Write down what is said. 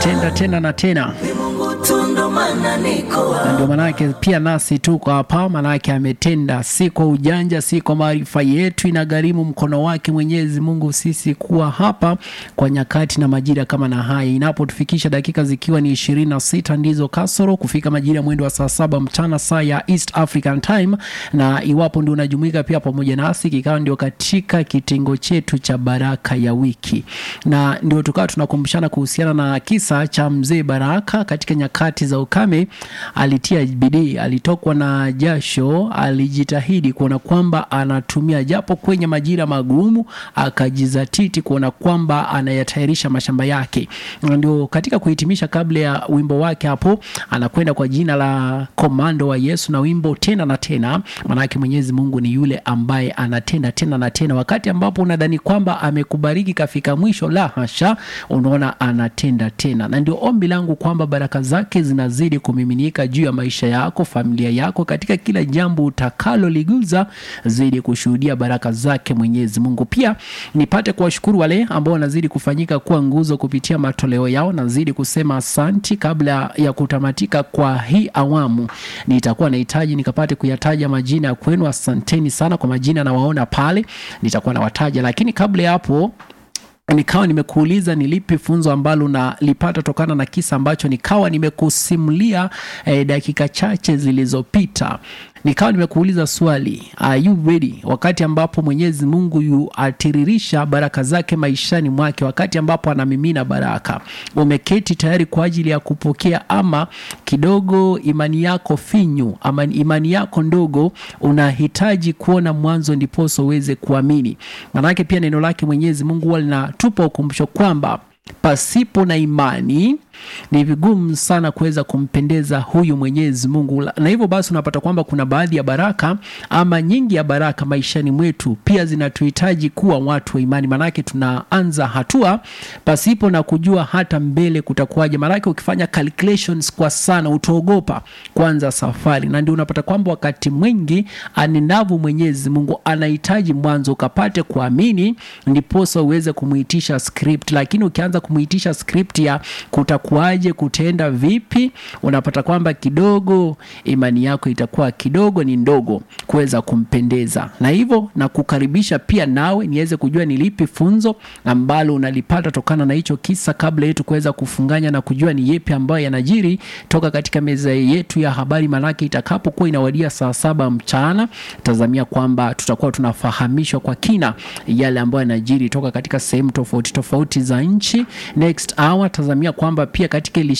ametenda tena na tena na ndio manake pia nasi tuko hapa, manake ametenda, si kwa ujanja, si kwa maarifa yetu, inagharimu mkono wake Mwenyezi Mungu sisi kuwa hapa kwa nyakati na majira kama na haya, inapotufikisha dakika zikiwa ni ishirini na sita ndizo kasoro kufika majira mwendo wa saa saba mchana saa ya East African Time, na iwapo ndio unajumuika pia pamoja nasi, kikawa ndio katika kitengo chetu cha baraka ya wiki, na ndio tukawa tunakumbushana kuhusiana na kisa cha mzee Baraka katika nyakati za ukame alitia bidii, alitokwa na jasho, alijitahidi kuona kwamba anatumia japo kwenye majira magumu, akajizatiti kuona kwamba anayatayarisha mashamba yake. Ndio katika kuhitimisha, kabla ya wimbo wake hapo, anakwenda kwa jina la Komando wa Yesu na wimbo tena na tena. Maanake Mwenyezi Mungu ni yule ambaye anatenda tena na tena, wakati ambapo unadhani kwamba amekubariki kafika mwisho, la hasha, unaona anatenda tena, na ndio ombi langu kwamba baraka zake zinazidi kumiminika juu ya maisha yako, familia yako, katika kila jambo utakaloliguza, zidi kushuhudia baraka zake Mwenyezi Mungu. Pia nipate kuwashukuru wale ambao wanazidi kufanyika kuwa nguzo kupitia matoleo yao, nazidi kusema asanti. Kabla ya kutamatika kwa hii awamu, nitakuwa nahitaji nikapate kuyataja majina ya kwenu. Asanteni sana kwa majina, nawaona pale, nitakuwa nawataja, lakini kabla ya hapo nikawa nimekuuliza ni lipi funzo ambalo nalipata tokana na kisa ambacho nikawa nimekusimulia eh, dakika chache zilizopita. Nikawa nimekuuliza swali, are you ready? Wakati ambapo Mwenyezi Mungu yuatiririsha baraka zake maishani mwake, wakati ambapo anamimina baraka, umeketi tayari kwa ajili ya kupokea, ama kidogo imani yako finyu, ama imani yako ndogo, unahitaji kuona mwanzo ndiposo uweze kuamini? Maanake pia neno lake Mwenyezi Mungu huwa linatupa ukumbusho kwamba pasipo na imani ni vigumu sana kuweza kumpendeza huyu Mwenyezi Mungu, na hivyo basi unapata kwamba kuna baadhi ya baraka ama nyingi ya baraka maishani mwetu pia zinatuhitaji kuwa watu wa imani, maanake tunaanza hatua pasipo na kujua hata mbele kutakuwaje. Maanake ukifanya calculations kwa sana utaogopa kuanza safari, na ndio unapata kwamba wakati mwingi anenavu Mwenyezi Mungu anahitaji mwanzo ukapate kuamini, ndiposa uweze kumuitisha script, lakini ukianza kumuitisha script ya kuta kuaje kutenda vipi, unapata kwamba kidogo imani yako itakuwa kidogo ni ndogo kuweza kumpendeza. Na hivyo na kukaribisha pia nawe niweze kujua ni lipi funzo ambalo unalipata tokana na hicho kisa, kabla yetu kuweza kufunganya na kujua ni yepi ambayo yanajiri toka katika meza yetu ya habari. Manake itakapokuwa inawadia saa saba mchana, tazamia kwamba tutakuwa tunafahamishwa kwa kina yale ambayo yanajiri toka katika sehemu tofauti tofauti za nchi. Next hour tazamia kwamba pia katika